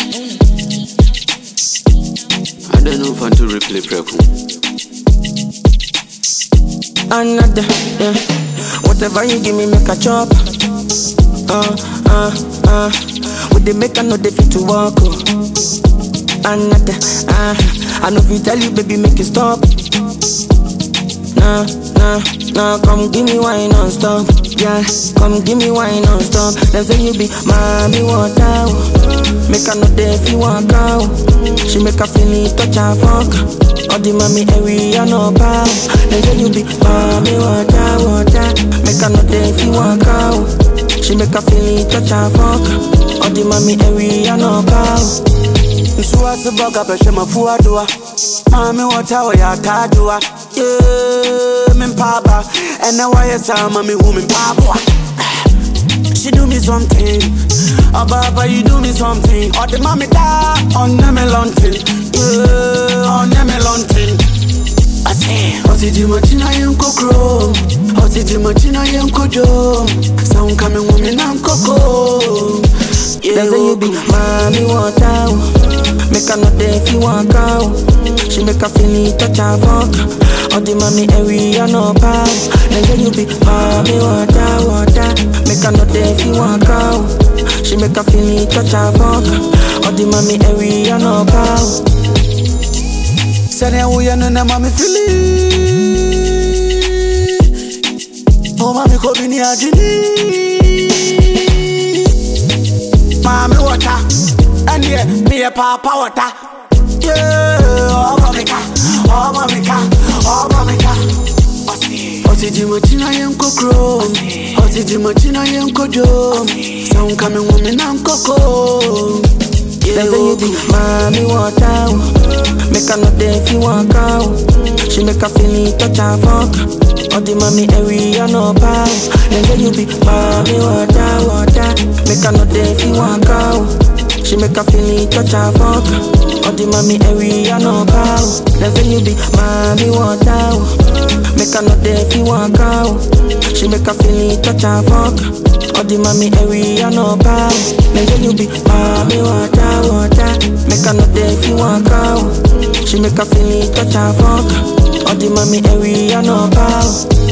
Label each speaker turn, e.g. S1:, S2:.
S1: I don't know if I to replay preku.
S2: Another, yeah. Whatever you give me, make a chop. Uh, uh, uh. With the make I know they fit to walk. Oh. Another, uh. I know if you tell you, baby, make it stop. Nah, nah, nah. Come give me wine non stop. Yeah, come give me wine non stop. Them say you be mommy water. oh. Make her know they feel walk out. She make her feel it, touch her fuck. All the mommy area no power. Them say you be mommy water, water. Make her know they feel walk out. She make her feel it, touch her fuck. All the mommy area no power.
S3: nsuwa se bɔga bɛhwɛ mafu adoa maame wɔta wɔyɛ ataadoa ye mempaaba ɛnɛ wɔyɛ saa ma mehu me mpaaboa She do me something, Ababa you do me something. Or the mommy da on me lunting, yeah, on me lunting. I say, Ozzy di machina yen kokro, Ozzy di machina yen kojo. Sound coming woman and coco.
S2: They say you be mommy water. oh. Make her know they feel walk out. She make her feel it, touch her fuck. All the mommy area no power. They say you be mommy water, water. Make her know they feel walk out. She make her feel it, touch her fuck. All the mommy area no power.
S3: Sani awo no na mami fili. Oh mami ko bi ni ajini. Mami wata, and yeah, me a papa wata. Yeah, oh mami ka, oh mami ka, oh mami ka. Osi di machina yen kokro, osi di machina yen kojo. Sound coming woman and coco.
S2: They say you be mommy water. oh. Make her know they feel walk out. She make her feel it, touch her fuck. All the mommy area no power. They say you be mommy water, water. Make her know they feel walk out. She make her feel it, touch her fuck. All the mommy area no power. They say you be mommy water. oh. Make her know they feel walk out. She make her feel it, touch her fuck. All the mommy area no power. They say you be mommy water, water. Make her know they feel walk out. She make her feel it, touch her fuck. All the mommy area no power.